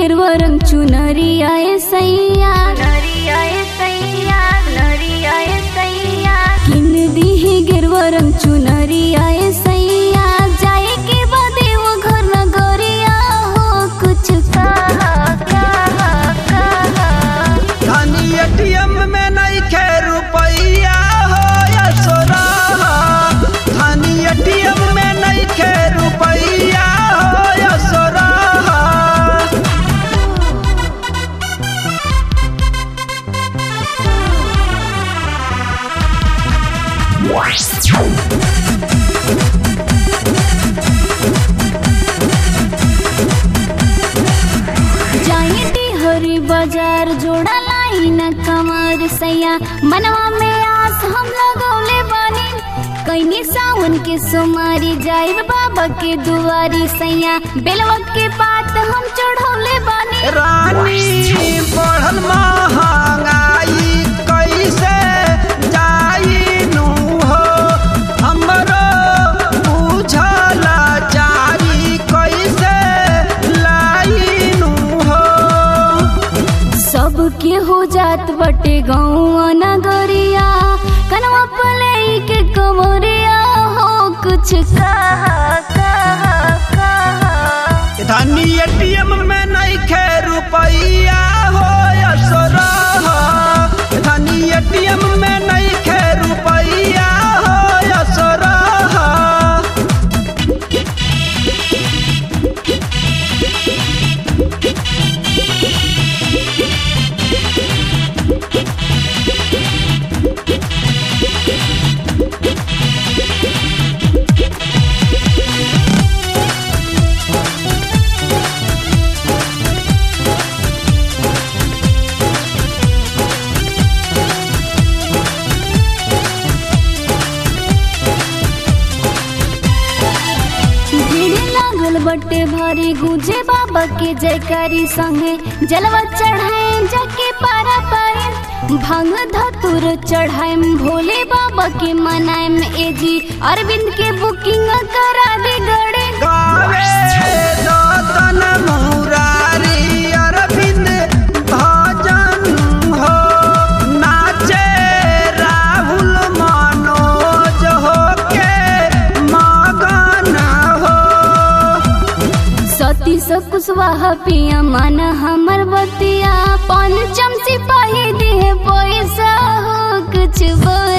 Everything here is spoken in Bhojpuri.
गिरवा रंग चुनरिया ए सैया किन दीही गिरवा रंग चुनरिया ए सैया जाए के बदे वो घर नगरिया हो कुछ कहा कहा कहा धनी एटीएम में नहीं खे रुपैया हो या सोरा धनी एटीएम में नहीं खे रुपैया हो या सोरा जाइती हरी बाजार जोड़ा लाई न कमर सैया मनवा में आस हम लगौले बानी कैनी सावन के सोमारी जाइब बाबा के दुआरी सैया बेलवा के पात हम चढ़ौले बानी रानी बढ़ल महंगाई कैसे जाई नु हो हमरो बुझल जारी कैसे लाई नु हो सबके हो जात बटे गौआ नगरिया कनवा पले के कमरिया हो कुछ कहा कहा कहा धनी एटीएम में नहीं खे रुपैया हो या सोरा धनी एटीएम में नहीं खे रुपैया हो या सोरा भीड़ लागल बटे भारी गुजे बाबा के जयकारी संगे जलवा चढ़ाए जाके पारा पाए भांग धतुर चढ़ाए भोले बाबा के मनाएम एजी अरविंद के बुकिंग करा दे गड़े गावे दतन मुरारी अरविंद भजन हो नाचे राहुल मनोज हो के मगन हो सती स कुशवाहा पिया मन हमर बतिया पंचम सिपाही दे पैसा हो कुछ बोल